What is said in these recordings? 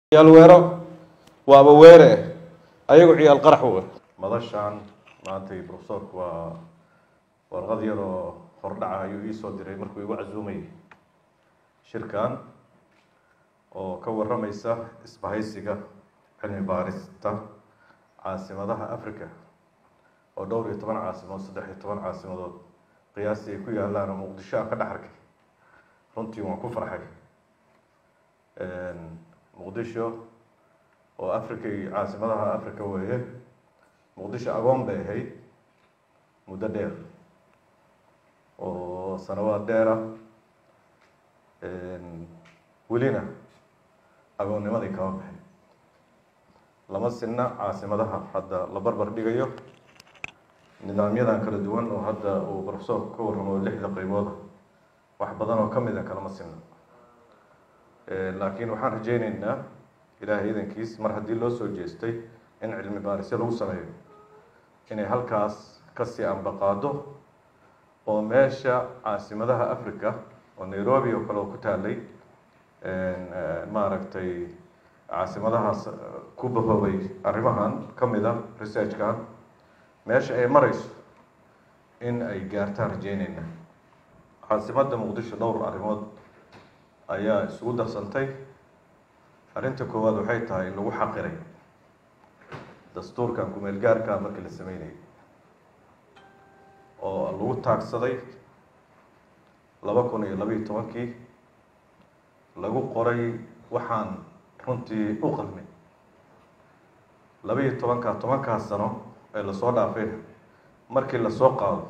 ciyaal weero waaba weere ayagu ciyaal qarax we madashan maantay profesorku waa warqad yar oo hordhaca ayuu iisoo diray markuu igu casuumayay shirkan oo ka waramaysa isbahaysiga cilmi baarista caasimadaha africa oo dhowr iyo toban caasimood saddex iyo toban caasimadood qiyaastii ay ku yaalaan oo muqdisho aan ka dhex arkay runtii waan ku farxay muqdisho oo africa iyo caasimadaha africa weeye muqdisho agoon bay ahayd muddo dheer oo sanawaad dheera welina agoonnimadii kama baxay lama sinna caasimadaha hadda la barbar dhigayo nidaamyadan kala duwan oo hadda uu profesorku ka warramo lixda qaybooda wax badan oo ka mida kalama sinna laakiin waxaan rajeyneynaa ilaahay idankiis mar haddii loo soo jeestay in cilmi baarisyo lagu sameeyo inay halkaas kasii ambaqaado oo meesha caasimadaha africa oo nairobi oo kale oo ku taalay maaragtay caasimadahaas ku bahoobay arrimahan ka mida researchkan meesha ay mareyso in ay gaartaan rajeyneyna caasimadda muqdisho dhowr arrimood ayaa isugu darsantay arrinta koowaad waxay tahay in lagu xaqiray dastuurkan kumeel gaarkaa markii la sameynayay oo lagu taagsaday laba kun iyo labayo tobankii lagu qoray waxaan runtii u qalmin labaiyo tobankaa tobankaa sano ee lasoo dhaafeen markii lasoo qaado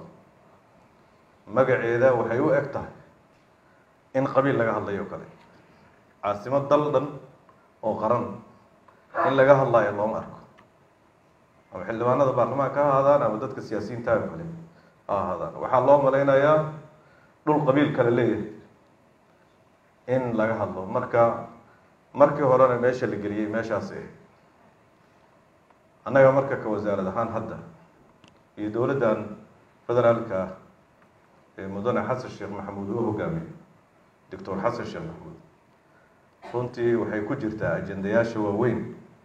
magaceeda waxay u eg tahay in qabiil laga hadlayo o kale caasimad dal dhan oo qaran in laga hadlayo looma arko ama xildhibaanada baarlamaanka ha ahaadaan ama dadka siyaasiyiinta o kale ha ahaadaan waxaa loo malaynayaa dhul qabiil kale leeyahay in laga hadlo marka markii horena meesha la geliyey meeshaas eh annaga marka ka wasaarad ahaan hadda iyo dowladdan federaalka ah ee mudane xasan sheekh maxamuud uu hogaamiyo doctor xasan sheekh maxamuud runtii waxay ku jirtaa ajendayaasha waaweyn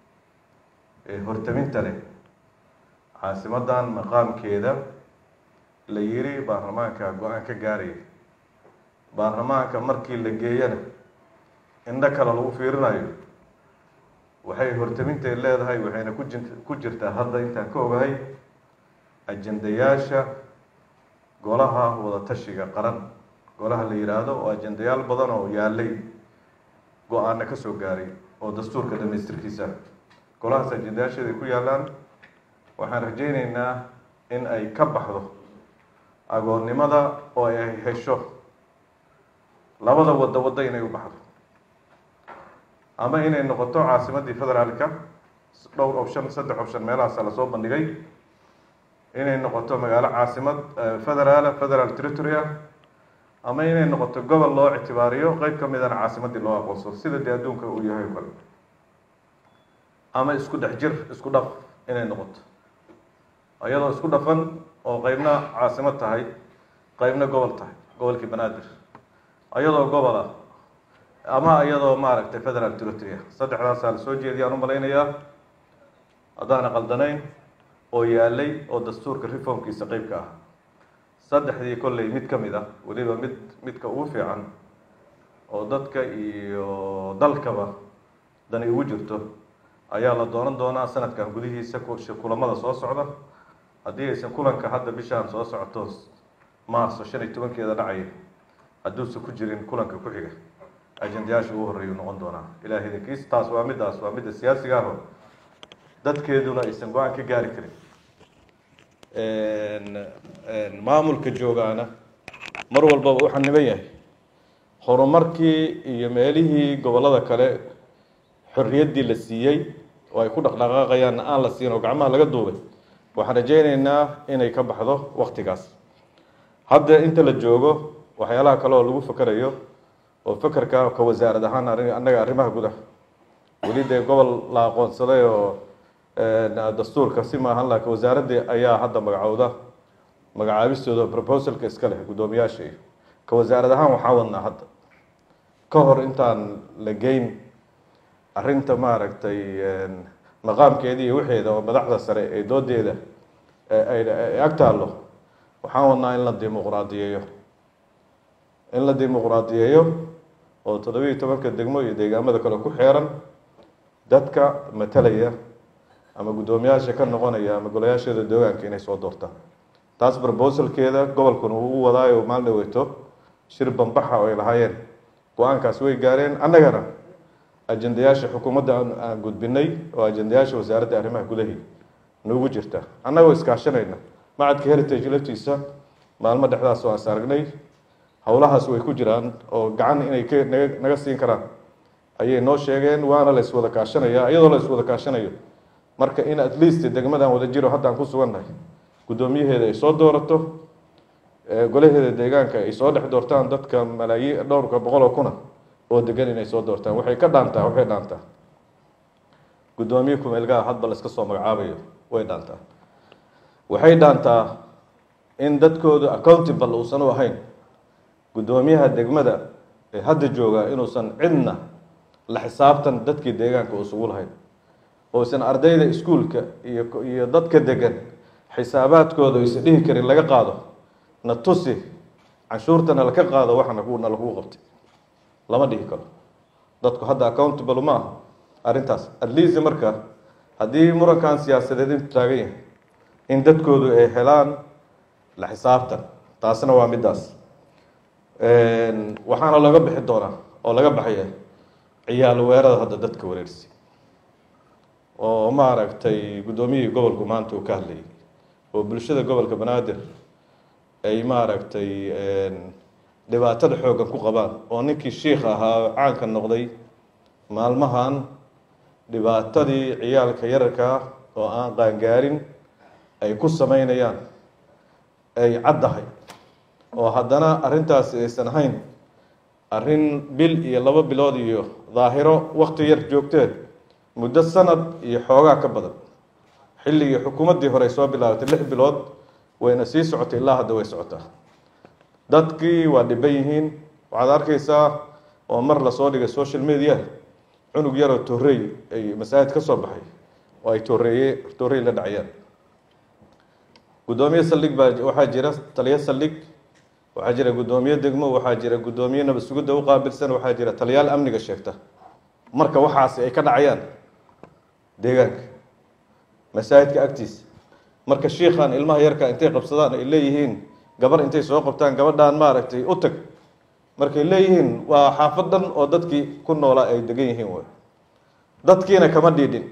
ee hortaminta leh caasimadan maqaamkeeda la yiri baarlamaanka go-aan ka gaaraya baarlamaanka markii la geeyana indho kale lagu fiirinayo waxay hortaminteed leedahay waxayna ku ji ku jirtaa hadda intaan ka ogahay ajendayaasha golaha wadatashiga qaran golaha la yihaahdo oo ajendayaal badan oo yaalay go-aana ka soo gaaray oo dastuurka dhamaystirkiisa golahaas ajendayaasheeda ay ku yaalaan waxaan rajeyneynaa in ay ka baxdo agoonnimada oo ay hesho labada waddo waddo inay u baxdo ama inay noqoto caasimaddii federaalka dhowr option saddex option meelahaasa lasoo bandhigay inay noqoto magaalo caasimad federaala federal territory ah ama inay noqoto gobol loo ictibaariyo qeyb ka midana caasimaddii loo aqoonsado sida dee adduunka uu yahay o kale ama isku dhex jir isku dhaf inay noqoto iyadoo isku dhafan oo qeybna caasimad tahay qeybna gobol tahay gobolkii banaadir iyadoo gobol ah ama iyadoo maaragtay federal territory ah saddexdaasaa la soo jeediyaan u malaynayaa haddaana qaldanayn oo yaalay oo dastuurka reformkiisa qeybka ah saddexdii kolley mid ka mid ah weliba mid midka ugu fiican oo dadka iyo dalkaba dani ugu jirto ayaa la doonan doonaa sanadkan gudihiisa kulamada soo socda haddii aysan kulanka hadda bishaan soo socoto maarso shan iyo tobankeeda dhacaya hadduusan ku jirin kulanka ku xiga ajendayaasha ugu horreeyuu noqon doonaa ilaah idankiis taas waa middaas waa midda siyaasiga aho dadkeeduna aysan go-aan ka gaari karin maamulka joogaana mar walbaba u xaniban yahay horumarkii iyo meelihii gobollada kale xorriyaddii la siiyey oo ay ku dhaqdhaqaaqayaanna aan la siin oo gacmaha laga duubay waxaan rajeyneynaa inay ka baxdo waktigaas hadda inta la joogo waxyaalaha kale oo lagu fakerayo oo fekerka ka wasaarad ahaan annaga arrimaha gudaha weli dee gobol la aqoonsaday oo dastuurka si maahan laakiin wasaaraddii ayaa hadda magacowda magacaabistooda proposalka iska leh guddoomiyaasha iyo ka wasaarad ahaan waxaa wadnaa hadda ka hor intaan la geyn arrinta maaragtay maqaamkeedii iyo wixeeda oo madaxda sare ee doodeeda ay ag taallo waxaan wadnaa in la dimuqraadiyeeyo in la dimuqraadiyeeyo oo toddobiiyo tobanka degmo iyo deegaamada kale ku xeeran dadka matalaya ama guddoomiyaasha ka noqonaya ama golayaasheeda deegaanka inay soo doortaan taas brobosalkeeda gobolkuna uu u wadaayo maalin dhaweeto shir bambaxa oo ay lahaayeen go-aankaas way gaareen annagana ajendayaasha xukuumadda aan gudbinay oo ajendayaasha wasaaradda arrimaha gudahii noogu jirta annagoo iskaashanayna macadka heritage laftiisa maalmo dhexdaas oo aan saaragnay howlahaas way ku jiraan oo gacan inay k naga naga siin karaan ayay noo sheegeen waana la iswada kaashanaya iyadoo la iswada kaashanayo marka in at least degmadan wada jiro hadda aan ku sugannahay guddoomiyaheeda ay soo doorato golaheeda deegaanka ay soo dhex doortaan dadka malaayiin dhowrka boqol oo kuna oo degan inay soo doortaan waxay ka dhaantaa waxay dhaantaa guddoomiye kumeelgaha hadba la iska soo magacaabayo way dhaantaa waxay dhaantaa in dadkoodu accountable uusan u ahayn guddoomiyaha degmada ee hadda jooga inuusan cidna la xisaabtan dadkii deegaanka usugu lahayn uusan ardayda iskuulka iyo iyo dadka degan xisaabaadkooda aysan dhihi karin laga qaado na tusi canshuurtana laka qaado waxana na lagu qabtay lama dhihi karo dadku hadda accountable ma aha arrintaas at least marka haddii murankan siyaasadeed intu taagan yahay in dadkoodu ay helaan la xisaabtan taasna waa middaas waxaana laga bixi doonaa oo laga baxaya ciyaal weerada hadda dadka wareersi oo maaragtay guddoomiyihii gobolku maanta uu ka hadlayay oo bulshada gobolka banaadir ay maaragtay dhibaatada xooggan ku qabaan oo ninkii shiikh ahaa caanka noqday maalmahan dhibaatadii ciyaalka yararkaa oo aan qaangaarin ay ku sameynayaan ay caddahay oo haddana arrintaasi aysan ahayn arrin bil iyo laba bilood iyo daahiro wakti yar joogteed muddo sanad iyo xoogaa ka badan xilligii xukuumaddii hore ay soo bilaabatay lix bilood wayna sii socotay ilaa hadda way socotaa dadkii waa dhiban yihiin waxaad arkaysaa oo mar lasoo dhigay social media cunug yaroo torrey ay masaajid ka soo baxay oo ay torreeye torrey la dhacayaan guddoomiye saldhig baa waxaa jira taliyo saldhig waxaa jira guddoomiye degmo waxaa jira guddoomiye nabad sugidda u qaabilsan waxaa jira taliyaal amniga sheegta marka waxaasi ay ka dhacayaan deegaanka masaajidka agtiisa marka shiikhan ilmaha yarka intay qabsadaan ay leeyihiin gabar intay soo qabtaan gabadhaan maaragtay u tag markay leeyihiin waa xaafad dhan oo dadkii ku noolaa ay degan yihiin way dadkiina kama dhiidhin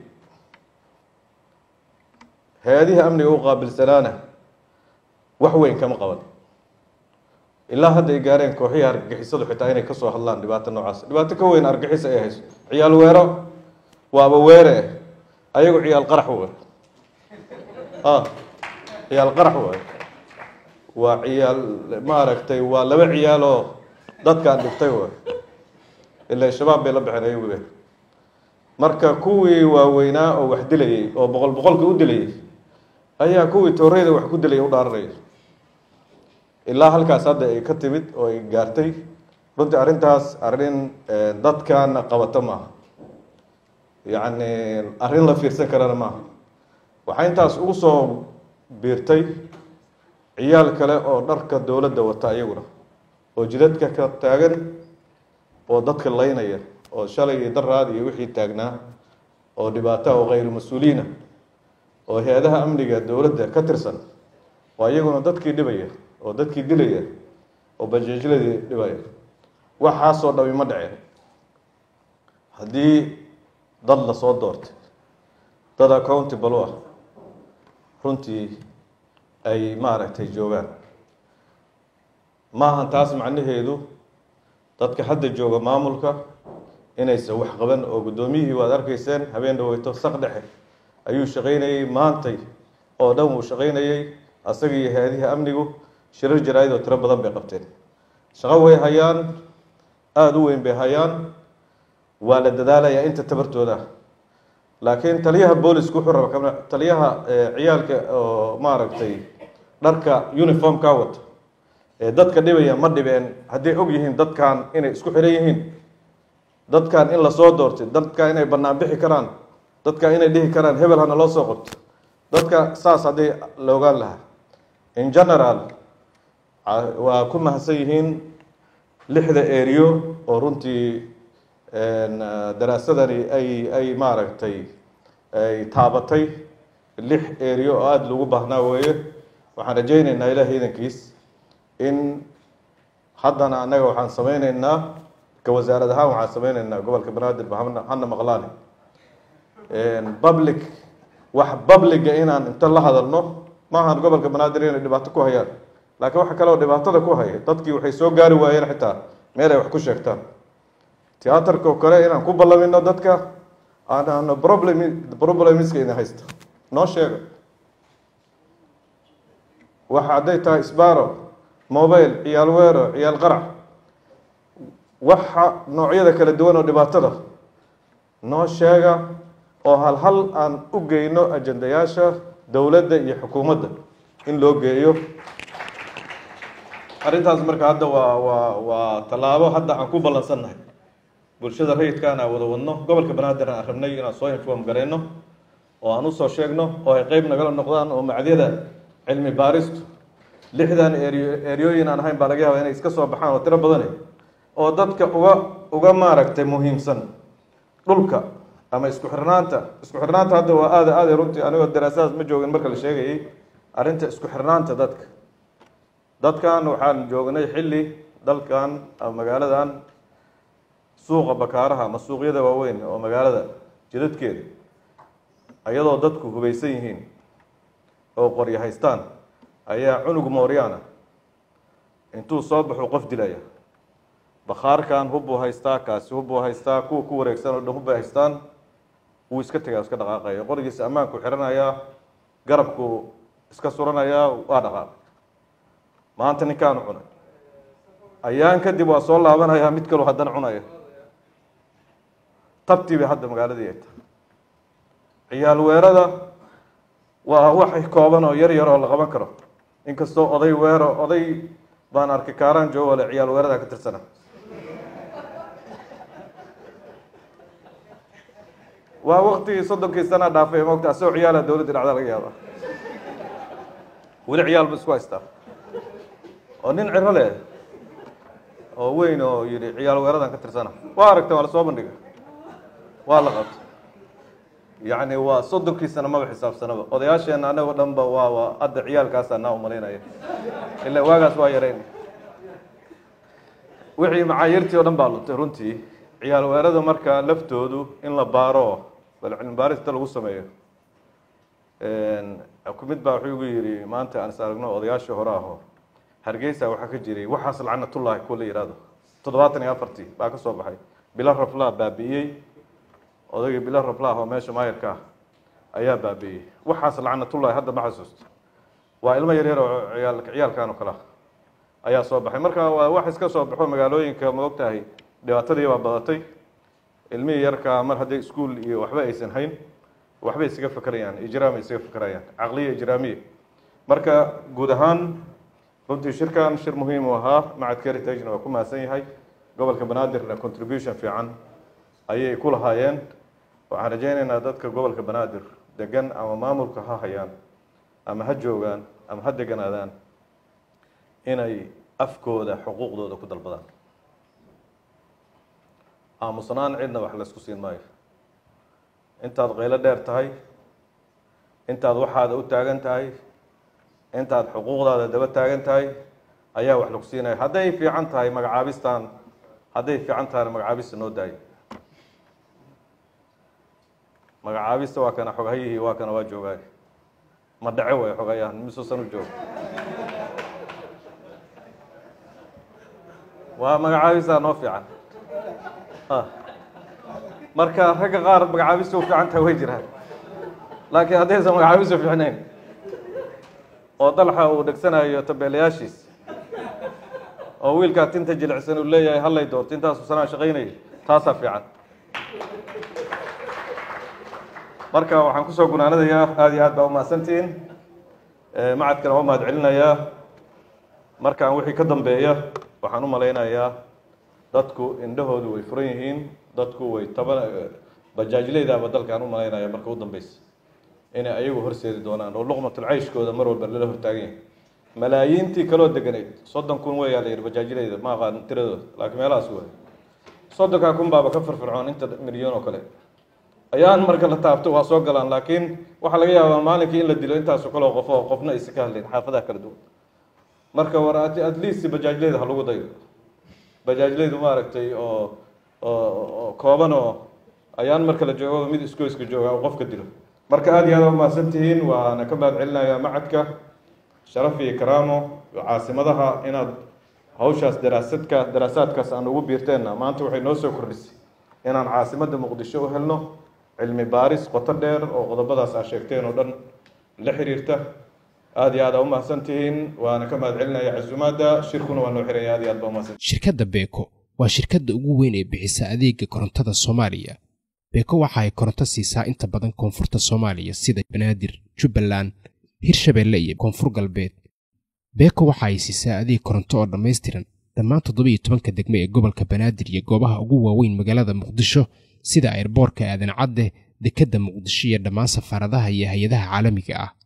hay-adihii amniga u qaabilsanaana wax weyn kama qaban ilaa hadda ay gaareen kooxihii argagixisadu xitaa inay kasoo hadlaan dhibaato noocaas dhibaato ka weyn argagixis ay hayso ciyaal weero waaba weere ayagu ciyaal qarax wey a ciyaal qarax wey waa ciyaal maaragtay waa laba ciyaal oo dadkaan dhigtay wey ilaa shabaab bay la baxeen ayagu be marka kuwii waaweynaa oo wax dilayay oo boqol boqolka u dilayay ayaa kuwii tooreyda wax ku dilay u dhaaranaya ilaa halkaas hadda ay ka timid oo ay gaartay runtii arrintaas arrin dadkana qabato maaha yacni arrin la fiirsan karana maaha waxaa intaas ugu soo biirtay ciyaal kale oo dharka dowladda wata iyaguna oo jidadka ka taagan oo dadka laynaya oo shalay iyo daraad iyo wixii taagnaa oo dhibaata oo khayru mas-uuliina oo hay-adaha amniga dowladda ka tirsan oo iyaguna dadkii dhibaya oo dadkii dilaya oo bajeejladii dhibaya waxaasoo dhami ma dhaceen haddii dad lasoo doortay dad accountable u ah runtii ay maaragtay joogaan maahan taas macnaheedu dadka hadda jooga maamulka inaysan wax qaban oo guddoomiyihii waad arkayseen habeen dhaweyto saq dhexe ayuu shaqaynayey maantay oo dhan wuu shaqaynayey asaga iyo hay-adihii amnigu shirar jaraa-id oo tiro badan bay qabteen shaqo way hayaan aada u weyn bay hayaan waa la dadaalayaa inta tabartooda laakiin taliyaha boolisku wuxuu raba kama taliyaha ciyaalka oo maaragtay dharka uniformka wata ee dadka dhibaya ma dhibeen hadday og yihiin dadkan inay isku xiran yihiin dadkan in lasoo doortay dadka inay bannaan bixi karaan dadka inay dhihi karaan hebel hana loo soo qabto dadka saas haddii la ogaan lahaa in general waa ku mahadsan yihiin lixda eriyo oo runtii daraasadani ay ay maaragtay ay taabatay lix eriyo oo aada lagu baahnaa weeye waxaan rajayneynaa ilaah iidankiis in haddana annaga waxaan sameyneynaa ka wasaarad ahaan waxaan sameyneynaa gobolka banaadir hana maqlaani public wax publica inaan inta la hadalno maahan gobolka banaadir inay dhibaato ku hayaan laakiin waxa kale oo dhibaatada ku haya dadkii waxay soo gaari waayeen xitaa meel ay wax ku sheegtaan tiyaatarka oo kale inaan ku ballamino dadka aanano problem problemiska ina haysta noo sheega waxa hadday tahay sbaro mobile ciyaal weero ciyaal qarac waxa noocyada kala duwan oo dhibaatada noo sheega oo hal hal aan u geyno ajendayaasha dowladda iyo xukuumadda in loo geeyo arrintaas marka hadda waa waa waa tallaabo hadda aan ku ballansannahay bulshada rayidkaan aan wada wadno gobolka banaadir aan rabnay inaan soo inform gareyno oo aan usoo sheegno oo ay qeyb nagala noqdaan oo macdyada cilmi baaristu lixdan eriyo eryooyin aan ahayn baa laga yaaba inay iska soo baxaan oo tiro badane oo dadka uga uga maaragtay muhiimsan dhulka ama isku xirnaanta isku xirnaanta hadda waa aada aada runtii anigoo daraasadaas ma joogin marka la sheegayay arrinta isku xirnaanta dadka dadkan waxaan joognay xilli dalkan ama magaaladan suuqa bakaaraha ama suuqyada waaweyn oo magaalada jidadkeeda iyadoo dadku hubaysan yihiin oo qoryo haystaan ayaa cunug mooryaana intuu soo baxu qof dilaya bakhaarkan hubbuu haystaa kaasi hubbuu haystaa kuwa ku wareegsan oo dhan hubbay haystaan wuu iska tegaya iska dhaqaaqaya qorigiisa ammaanku xiranayaa garabku iska suranayaa waa dhaqaaqay maanta ninkaanu cunay ayaan kadib waa soo laabanayaa mid kaloo haddana cunaya tabtii bay hadda magaaladii ay tahay ciyaal weerada waa waxay kooban oo yar yar oo la qaban karo inkastoo oday weero oday baan arkay kaaraan joogo le ciyaal weerada ka tirsana waa waktigii soddonkii sana dhaafay mogta asagoo ciyaala dowladda dhacda laga yaaba weli ciyaal ba isku haystaa oo nin ciro leh oo weyn oo yihi ciyaal weeradan ka tirsana waa aragta waa lasoo bandhiga waa la qabta yacni waa soddonkii sano maba xisaabsanaba odayaasheena anagoo dhan ba waa waa hadda ciyaalkaasa naa umalaynaya ila waagaas waa yareyn wixii macaayirtii o dhan baa luntay runtii ciyaal weerada marka laftoodu in la baaro bal cilmi baarista lagu sameeyo mid baa wuxuu igu yidhi maanta aan is aragno odayaashii hore aho hargeysa waxaa ka jiray waxaas lacnatullahi kuwa la yihahdo toddobaatan iyo afartii baa ka soo baxay bilo raflaa baabi'iyey odaygii bilo raflah oo meesha maayarka ah ayaa baabi'iyey waxaas lacnatullahi hadda ma xasuusto waa ilmo yaryar oo ciyaal ciyaalkan oo kale ah ayaa soo baxay marka waa wax iska soo baxo magaalooyinka ma og tahay dhibaatadii baa badatay ilmihii yarkaa mar hadday iskuol iyo waxba aysan hayn waxbay isaga fekerayaan ijraam ay isaga fekerayaan caqliya ijraamiya marka guud ahaan runtii shirkan shir muhiim u ahaa macadka heritage-na waa ku mahadsan yahay gobolka banaadirna contribution fiican ayay ku lahaayeen waxaan rajaynaynaa dadka gobolka banaadir degan ama maamulka ha hayaan ama ha joogaan ama ha deganaadaan inay afkooda xuquuqdooda ku dalbadaan aamusnaan cidna wax laysku siin maayo intaad qaylo dheer tahay intaad waxaada u taagan tahay intaad xuquuqdaada daba taagan tahay ayaa wax lagu siinaya hadday fiican tahay magacaabistan hadday fiican tahayna magacaabista noo daayo magacaabista waa kana xoghayihii waa kana waa joogaay ma dhace way xogayahan misuusan u joogo waa magacaabistaa noo fiican marka ragga qaar magacaabista u fiican tahay way jiraan laakiin haddaysan magacaabista fiicnayn oo dalxa uu dhegsanayo tabeelayaashiis oo wiilkaa tinta jilicsan uu leeyahay hallay doorto intaasu sanaa shaqaynaya taasaa fiican marka waxaan kusoo gunaanadayaa aada iyo aad baa umahadsantihiin macadkana waa mahad celinayaa markaan wixii ka dambeeya waxaan u malaynayaa dadku indhahoodu way furan yihiin dadku way taba bajaajleydaaba dalkaan u malaynaya marka u dambeysa inay ayagu horseedi doonaan oo luqmatul cayshkooda mar walba lala hortaagan yahay malaayiintii kaloo deganayd soddon kun weeyaa la yidhi bajaajleyda ma aqaan tiradooda laakiin meelahaas waay soddonkaa kun baaba ka firfircoon inta milyan oo kale ayaan marka la taabto waa soo galaan laakiin waxaa laga yaabaa maalinkii in la dilo intaasoo kaleo qof oo qofna aysan ka hadlayn xaafadaha kala duwan marka war at least bajaajleyda ha lagu dayo bajaajleydu maaragtay oo oo kooban oo ayaan marka la joogo mid iskoyska jooga oo qofka dilo marka aada iyo aada umahadsan tihiin waana ka mahad celinayaa macadka sharaf iyo karaamo caasimadaha inaad hawshaas daraasadka daraasaadkaas aan ugu biirteenna maanta waxay noo soo kordhisay inaan caasimadda muqdisho u helno cilmi baaris qoto dheer oo qodobadaas aa sheegteen oo dhan la xiriirta aada iyo aada u mahadsan tihiin waana ka mahad celinaya casuumaadda shirkuna waa noo xiranya aad iyo aad ba umahadsan shirkadda beeko waa shirkadda ugu weyn ee bixisa adeega korontada soomaaliya beeko waxa ay koronto siisaa inta badan koonfurta soomaaliya sida banaadir jubbaland hirshabeelle iyo koonfur galbeed beeko waxa ay siisaa adeeg koronto oo dhammaystiran dhammaan toddobiyo tobanka degme ee gobolka banaadir iyo goobaha ugu waaweyn magaalada muqdisho sida airboorka aadan cadde dekedda muqdisho iyo dhammaan safaaradaha iyo hay-adaha caalamiga ah